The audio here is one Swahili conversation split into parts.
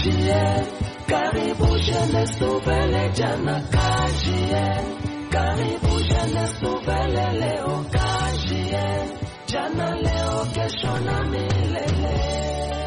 kajie karibu jeunesse nouvelle jana kajie karibu jeunesse nouvelle leo kajie jana leo kesho na milele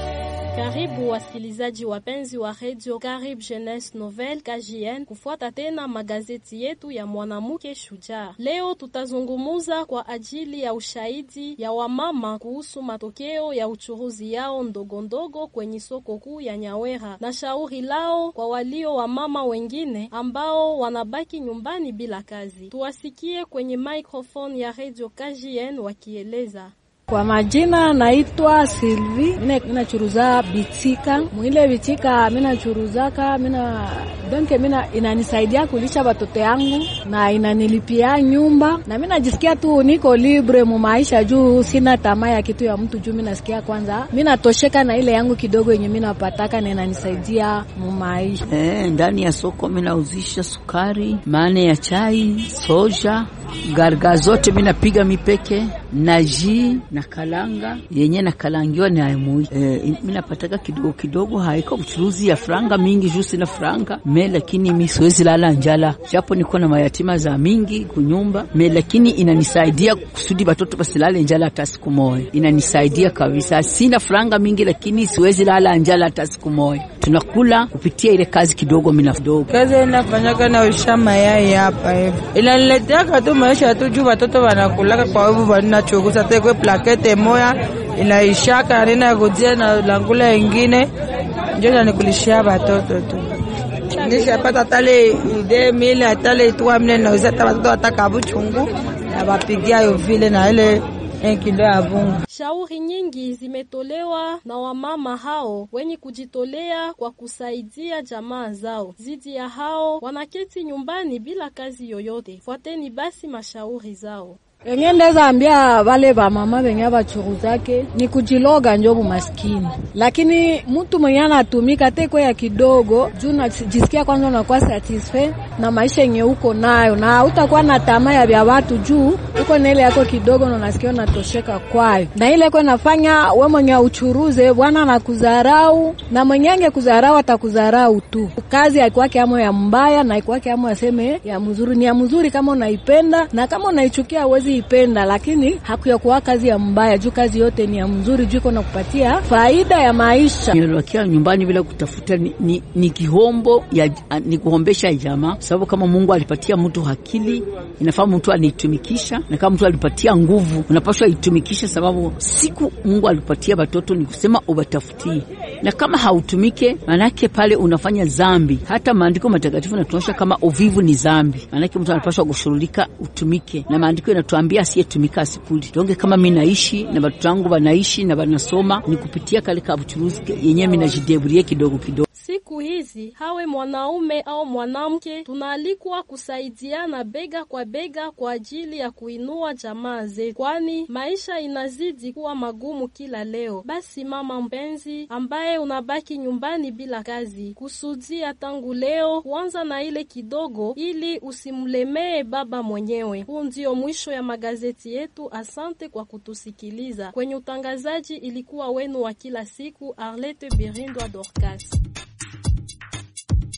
Karibu wasikilizaji wapenzi wa redio Karib Jeunesse Nouvelle KJN kufuata tena magazeti yetu ya mwanamke shujaa. Leo tutazungumuza kwa ajili ya ushahidi ya wamama kuhusu matokeo ya uchuruzi yao ndogo ndogo kwenye soko kuu ya Nyawera na shauri lao kwa walio wamama wengine ambao wanabaki nyumbani bila kazi. Tuwasikie kwenye microphone ya redio KJN wakieleza. Kwa majina naitwa Silvi, mina churuza bitika mwile bitika, mina churuzaka mina donke, mina inanisaidia kulisha batoto yangu na inanilipia nyumba, na mina jisikia tu niko libre mu maisha juu sina tamaa ya kitu ya mtu juu mina sikia kwanza mina tosheka na ile yangu kidogo yenye mina pataka na inanisaidia mu maisha. Eh, ndani ya soko minauzisha sukari, mane ya chai, soja, garga zote minapiga mipeke na ji na kalanga yenye na kalangiwa ni aimui e, minapataka kidogo kidogo, haiko uchuruzi ya franga mingi juu sina franga me, lakini mi siwezi lala njala, japo niko na mayatima za mingi kunyumba me, lakini inanisaidia kusudi batoto basilale njala hata siku moja. Inanisaidia kabisa, sina franga mingi, lakini siwezi lala njala hata siku moja. Tunakula kupitia ile kazi kidogo mina kidogo. Kazi inafanyaka na usha mayai hapa hivi, inanileteaka tu maisha tu juu batoto wanakulaka kwa hivyo wanachugusa tekwe plakete moya inaishaka nina kujia na langula ingine njo nanikulishia batoto tu nishapata tale ide mile tale itwa mile nauza ta batoto wataka buchungu na bapigia yo vile na ile kilo ya bunga. Shauri nyingi zimetolewa na wamama hao wenye kujitolea kwa kusaidia jamaa zao. Zidi ya hao wanaketi nyumbani bila kazi yoyote. Fuateni basi mashauri zao. Enye ndeza ambia wale ba mama benye bachuruzake ni kujiloga njo bumaskini, lakini mtu mwenye anatumika teko ya kidogo juu najisikia kwanza unakuwa satisfait na maisha yenye uko nayo, na utakuwa na tamaa ya vya watu juu uko na ile yako kidogo na unasikia unatosheka kwayo, na ile kwa nafanya we mwenye uchuruze bwana anakudharau, na mwenye ange kudharau atakudharau tu. Kazi haikuwake amo ya mbaya na haikuwake amo aseme ya mzuri, ni ya mzuri kama unaipenda, na kama unaichukia uwezi ipenda, lakini hakuyakuwa kazi ya mbaya juu kazi yote ni ya mzuri juu iko nakupatia faida ya maisha. Nilokia nyumbani bila kutafuta ni, ni, ni kihombo ya, ni kuhombesha jamaa, sababu kama Mungu alipatia mtu akili inafaa mtu anitumikisha, na kama mtu alipatia nguvu unapaswa itumikisha, sababu siku Mungu alipatia batoto ni kusema ubatafutie, na kama hautumike manake pale unafanya zambi. Hata maandiko matakatifu natuonyesha kama uvivu ni zambi, manake mtu anapaswa kushughulika utumike, na maandiko yanatuambia asiyetumika asikuli. Donge kama mi naishi na batoto wangu banaishi na banasoma ni kupitia kale ka buchuruzi yenyewe minajideburie kidogo kidogo. Siku hizi hawe mwanaume au mwanamke, tunaalikwa kusaidiana bega kwa bega kwa ajili ya kuinua jamaa zetu, kwani maisha inazidi kuwa magumu kila leo. Basi mama mpenzi, ambaye unabaki nyumbani bila kazi, kusudia tangu leo kuanza na ile kidogo, ili usimlemee baba mwenyewe. Huu ndio mwisho ya magazeti yetu. Asante kwa kutusikiliza. Kwenye utangazaji ilikuwa wenu wa kila siku Arlette Birindwa Dorcas.